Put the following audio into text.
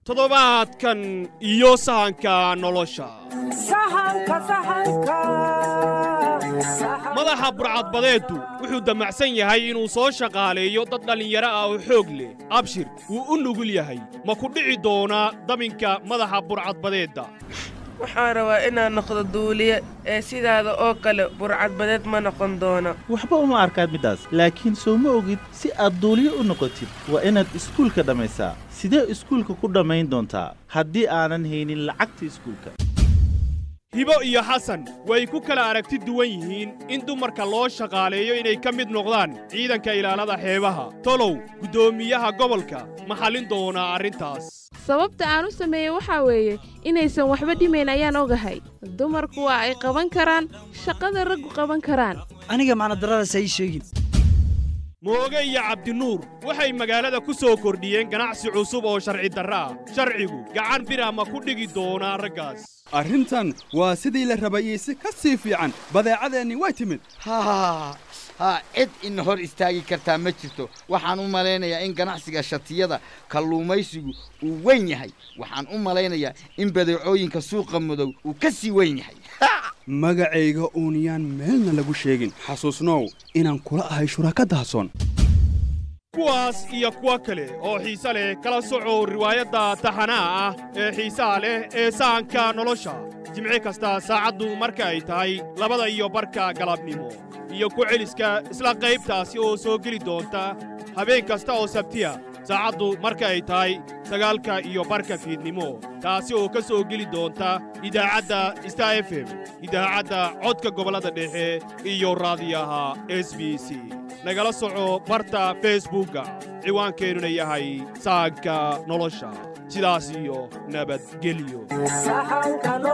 toddobaadkan iyo sahanka nolosha madaxa burcadbadeeddu wuxuu damacsan yahay inuu soo shaqaaleeyo dad dhallinyaro ah oo xoog leh abshir wuu u nugul yahay ma ku dhici doonaa daminka madaxa burcadbadeedda waxaan rabaa inaan noqdo duuliye ee sidaada oo kale burcadbadeed ma noqon doono waxba uma arkaad middaas laakiin soo ma ogid si aad duuliye u noqotid waa inaad iskuulka dhammaysaa sidee iskuulka ku dhammayn doontaa haddii aanan haynin lacagta iskuulka hibo iyo xasan way ku kala aragti duwan yihiin in dumarka loo shaqaaleeyo inay ka mid noqdaan ciidanka ilaalada xeebaha tolow guddoomiyaha gobolka ma xallin doonaa arrintaas sababta aan u sameeyey waxaa weeye inaysan waxba dhimayn ayaan ogahay dumarku waa ay qaban karaan shaqada raggu qaban karaan aniga macnadaradaas ha ii sheegin mooge iyo cabdinuur waxay magaalada ku soo kordhiyeen ganacsi cusub oo sharci darro ah sharcigu gacan bira ma ku dhigi doonaa raggaas arrintan waa sidii la rabayey si ka sii fiican badeecadeenni way timid ha cid ina hor istaagi kartaa ma jirto waxaan u malaynayaa in ganacsiga shatiyada kalluumaysigu uu weyn yahay waxaan u malaynayaa in badeecooyinka suuqa madow uu ka sii weyn yahay magacayga uuniyaan meelna lagu sheegin xasuusnow inaan kula ahay shuraka dahsoon kuwaas iyo kuwo kale oo xiise leh kala socow riwaayadda taxanaha ah ee xiisaha leh ee sahanka nolosha jimci kasta saacaddu marka ay tahay labada iyo barka galabnimo iyo ku celiska isla qaybtaasi oo soo geli doonta habeen kasta oo sabtiya saacaddu marka ay tahay sagaalka iyo barka fiidnimo taasi oo ka soo geli doonta idaacadda star f m idaacadda codka gobollada dhexe iyo raadiyaha s b c nagala soco barta feesbuugga ciwaankeenuna yahay sahanka nolosha sidaas iyo nabadgelyo